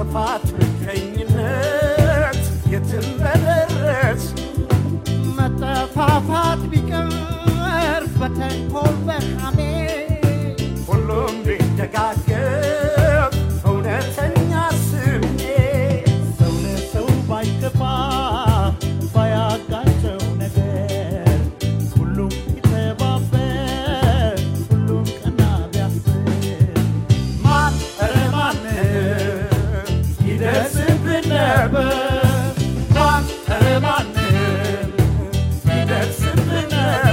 መጠፋፋት ምቀኝነት የትም በደረስ መጠፋፋት ቢቀር በተንኮል በሐሜ ሁሉም ቢደጋገፍ እውነተኛ ስሜት ሰው ለሰው ባይገባ ባያጋጨው ነገር ሁሉም ቢተባበር ሁሉም ቀና ቢያስብ ማን ኧረ ማን ይደርስብን ነበር ማን ኧረ ማን ይደርስብን ነበር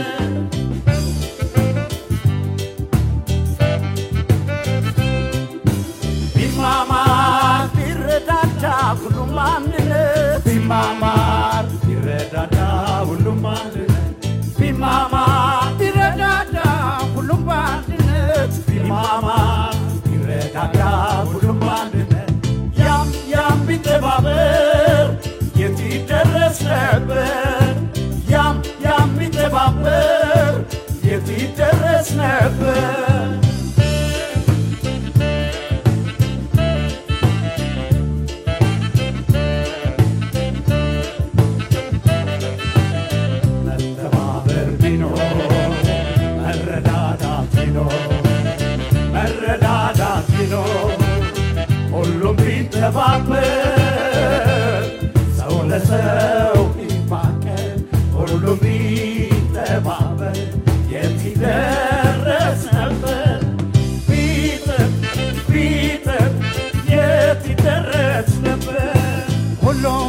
ቢማማር ቢረዳዳ ሁሉም አንድነት ቢማማር ቢረዳዳ ሁሉም አንድነት ቢማማር ቢረዳዳ ሁሉም በአንድነት ቢማማር ቢረዳዳ ሁሉም በአንድነት ያም ያም ቢተባበር የት ይደረስ ነበር ያም ያም ቢተባበር የት ይደረስ ነበር መተባበር ቢኖር መረዳዳት ቢኖር መረዳዳት ቢኖር ሁሉም ቢተባበር ሰው ለሰው ቢፋቀር ሁሉም ቢተባበር የት ይደረስ ነበር ቢጥር ቢጥር የት ይደረስ ነበር ሁሉም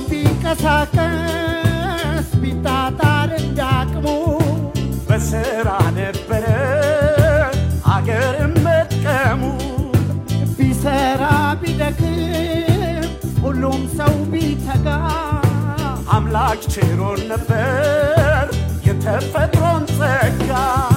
ቢንቀሳቀስ ቢጣጣር እንዳቅሙ በስራ ነበረ አገርም መጥቀሙ ቢሰራ ቢደክም ሁሉም ሰው ቢተጋ አምላክ ችሮን ነበር የተፈጥሮን ጸጋ